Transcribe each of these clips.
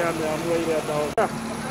ameamua ile ataona.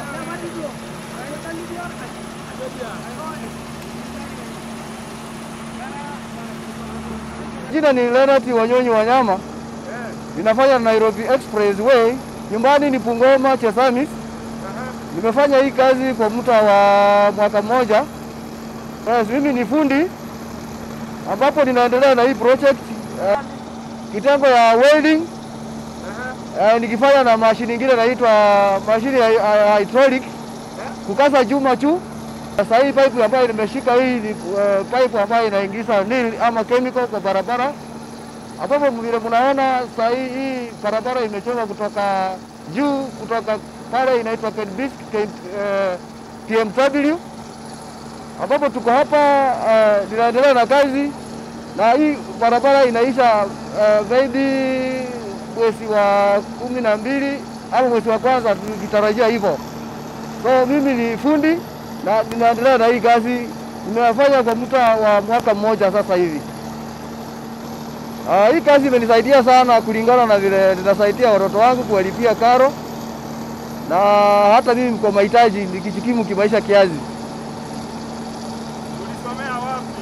Jina ni Leonard Wanyonyi Wanyama, ninafanya Nairobi Expressway. Nyumbani ni Bungoma Chesamis. Nimefanya hii kazi kwa muda wa mwaka mmoja. Yes, mimi ni fundi ambapo ninaendelea na hii project eh, kitengo ya welding eh, nikifanya na mashini nyingine inaitwa mashini ya ya hydraulic kukaza chuma tu. Sasa hii pipe ambayo nimeshika hii ni uh, pipe ambayo inaingiza nil ama chemical kwa barabara, ambapo vile mnaona sasa hii hii barabara imechorwa kutoka juu, kutoka pale inaitwa Kenbisk Ken, uh, PMW, ambapo tuko hapa uh, ninaendelea na kazi na hii barabara inaisha uh, maybe mwezi wa kumi na mbili au mwezi wa kwanza tukitarajia hivyo. So mimi ni fundi na ninaendelea na hii kazi, nimefanya kwa muda wa mwaka mmoja sasa hivi. Uh, hii kazi imenisaidia sana kulingana na vile ninasaidia watoto wangu kuwalipia karo na hata mimi kwa mahitaji nikijikimu kimaisha kiazi. Ulisomea wapi?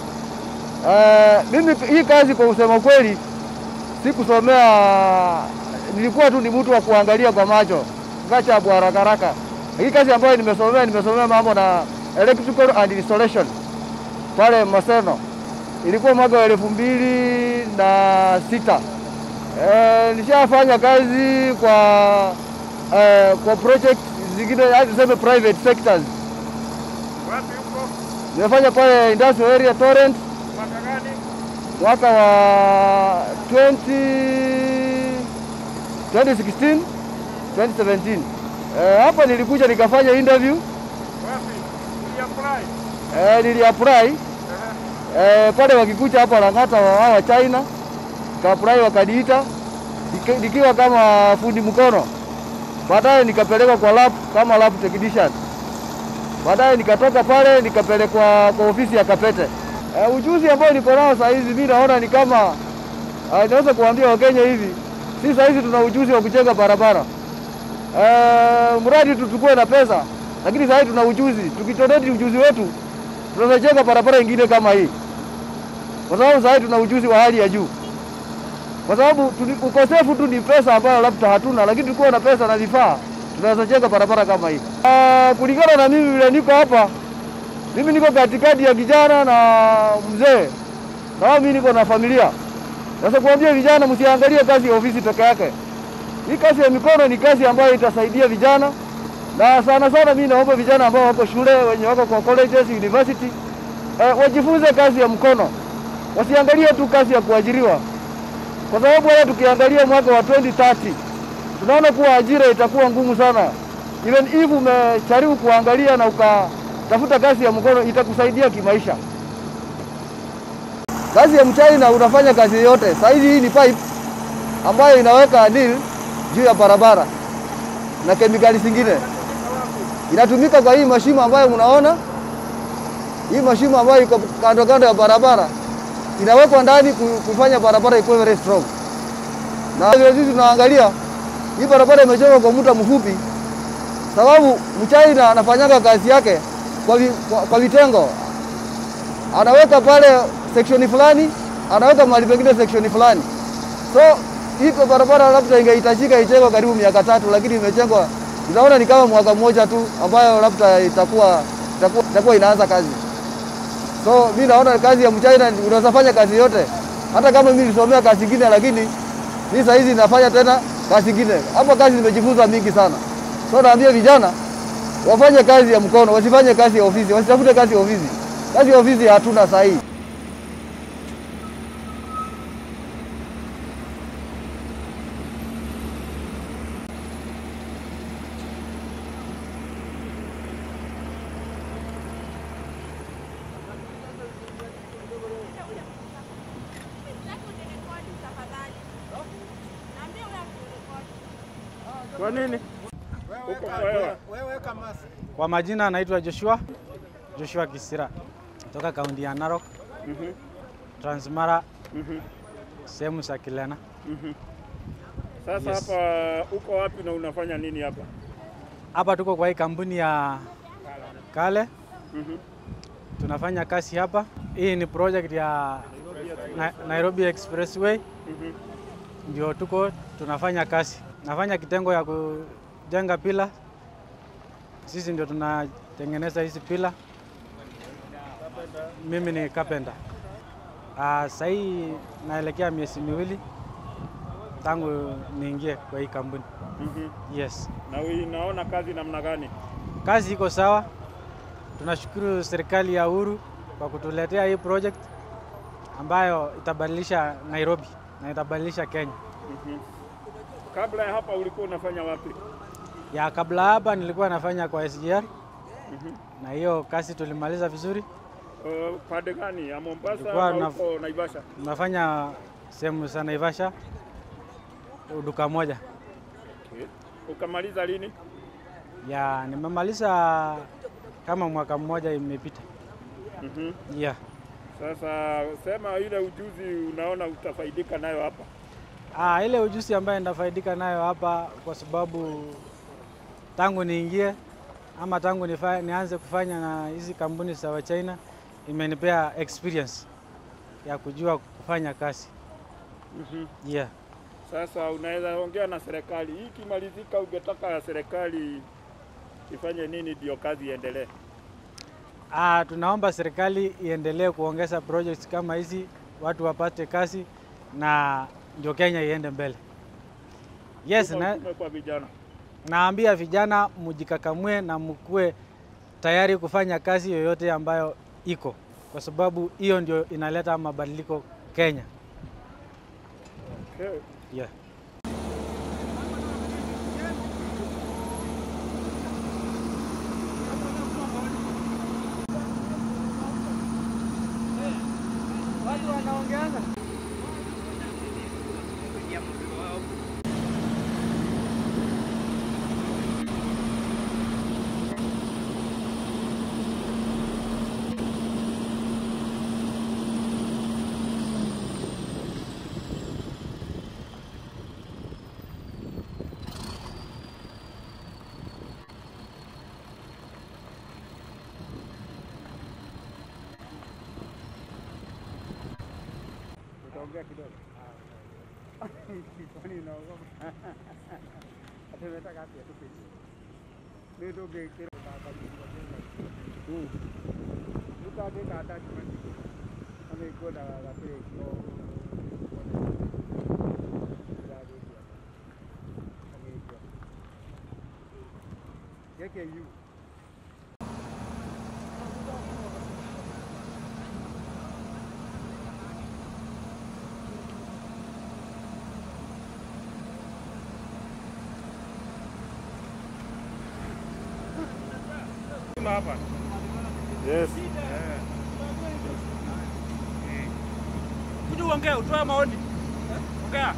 Uh, mimi hii kazi kwa kusema kweli sikusomea, nilikuwa tu ni mtu wa kuangalia kwa macho gachabu haraka haraka. Hii kazi ambayo nimesomea, nimesomea mambo na electrical and installation pale Maseno, ilikuwa mwaka wa elfu mbili na sita. E, nishafanya kazi kwa e, kwa project zingine, hadi tuseme private sectors. Wapi huko? Nimefanya pale industrial area Torrent Mwaka gani? mwaka wa 20, 2016 2017. Eh, hapa nilikuja nikafanya interview Wapi? Uliapply? eh, niliapply eh, pale wakikucha hapa Lang'ata wa wa China nikaapply wakaniita nika- nikiwa kama fundi mkono. Baadaye nikapelekwa kwa lab kama lab technician. Baadaye nikatoka pale nikapelekwa kwa ofisi ya Kapete. Eh, ujuzi ambao niko nao saa hizi mimi naona ni kama uh, naweza kuambia Wakenya hivi, si saa hizi tuna ujuzi wa kujenga barabara eh, mradi tu tukue na pesa, lakini saa hizi tuna ujuzi. Tukitoneti ujuzi wetu tunaweza jenga barabara ingine kama hii, kwa sababu saa hizi tuna ujuzi wa hali ya juu, kwa sababu tuli- ukosefu tu ni pesa ambayo labda hatuna, lakini tukiwa na pesa na vifaa tunaweza jenga barabara kama hii. Uh, kulingana na mimi vile niko hapa mimi niko katikati ya kijana na mzee, na mimi niko na familia. Sasa kuambia vijana, msiangalie kazi ya ofisi peke yake. Hii kazi ya mikono ni kazi ambayo itasaidia vijana, na sana sana mimi naomba vijana ambao wako shule, wenye wako kwa colleges, university, eh, wajifunze kazi ya mkono, wasiangalie tu kazi ya kuajiriwa, kwa sababu hata tukiangalia mwaka wa 2030 tunaona kuwa ajira itakuwa ngumu sana. Even if umejaribu kuangalia na ukatafuta kazi ya mkono itakusaidia kimaisha. Kazi ya mchina unafanya kazi yote. Sasa hivi hii ni pipe ambayo inaweka nil juu ya barabara na kemikali zingine inatumika kwa hii mashimo ambayo mnaona, hii mashimo ambayo iko kando kando ya barabara inawekwa ndani ku- kufanya barabara ikuwe very strong. Na vile sisi tunaangalia hii barabara imejengwa kwa muda mfupi, sababu mchina anafanyaga kazi yake kwa, vi, kwa, kwa vitengo. Anaweka pale section fulani, anaweka mahali pengine section fulani. So hii kwa barabara labda ingehitajika ijengwe karibu miaka tatu, lakini imejengwa unaona ni kama mwaka mmoja tu, ambayo labda itakuwa itakuwa, itakuwa inaanza kazi. So mi naona kazi ya mchina unaweza fanya kazi yote, hata kama mimi nilisomea kazi ingine, lakini mi saa hizi nafanya tena kazi ingine. Hapa kazi nimejifunza mingi sana, so naambia vijana wafanye kazi ya mkono, wasifanye kazi ya ofisi, wasitafute kazi ya ofisi. Kazi ya ofisi hatuna saa hii. Kwa nini? Huko wewe. Kwa majina anaitwa Joshua Joshua Kisira toka kaunti ya Narok, Transmara, sehemu za Kilena. Sasa Yes. hapa uko wapi na unafanya nini hapa? Hapa tuko kwa hii kampuni ya Kale, Mhm. tunafanya kazi hapa. Hii ni project ya Na- Nairobi Expressway, Mhm. ndio tuko tunafanya kazi. Nafanya kitengo ya kujenga pila, sisi ndio tunatengeneza hizi pila. Mimi ni carpenter. Uh, sahii naelekea miezi miwili tangu niingie kwa hii kampuni. Mhm. Yes. Na unaona kazi namna gani? Kazi iko sawa. Tunashukuru serikali ya Uhuru kwa kutuletea hii project ambayo itabadilisha Nairobi na itabadilisha Kenya. Mhm. Kabla ya hapa ulikuwa unafanya wapi? Ya kabla hapa nilikuwa nafanya kwa SGR Mhm. na hiyo kazi tulimaliza vizuri. Uh, pande gani? Ya Mombasa Nilikuwa ama na- huko Naivasha? Nafanya sehemu za Naivasha duka moja. Okay. Ukamaliza lini? Ya nimemaliza kama mwaka mmoja imepita. Mhm. Yeah. Sasa sema ile ujuzi unaona utafaidika nayo hapa. Ah, ile ujuzi ambayo nitafaidika nayo hapa kwa sababu tangu niingie ama tangu nifa, nianze kufanya na hizi kampuni za wa China imenipea experience ya kujua kufanya kazi. Mhm. Yeah. Sasa unaweza ongea na serikali. Hii ikimalizika, ungetaka serikali ifanye nini ndio kazi iendelee? Ah, tunaomba serikali iendelee kuongeza projects kama hizi, watu wapate kazi na ndio Kenya iende mbele. Yes, Tuma na, ujumbe kwa vijana. naambia vijana mjikakamue na mkuwe tayari kufanya kazi yoyote ambayo iko, kwa sababu hiyo ndio inaleta mabadiliko Kenya. Okay. Yeah. Watu wanaongeana Utaongea kidogo. Kwani unaogopa? Ati unataka api atupe chini. Ndio ndio ngekira baba. Mm. Utageka attachment. Ameikoda wakati kwa Yeke yu. hapa. Yes. Kuja uongee, utoe maoni. Ongea.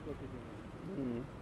Mm.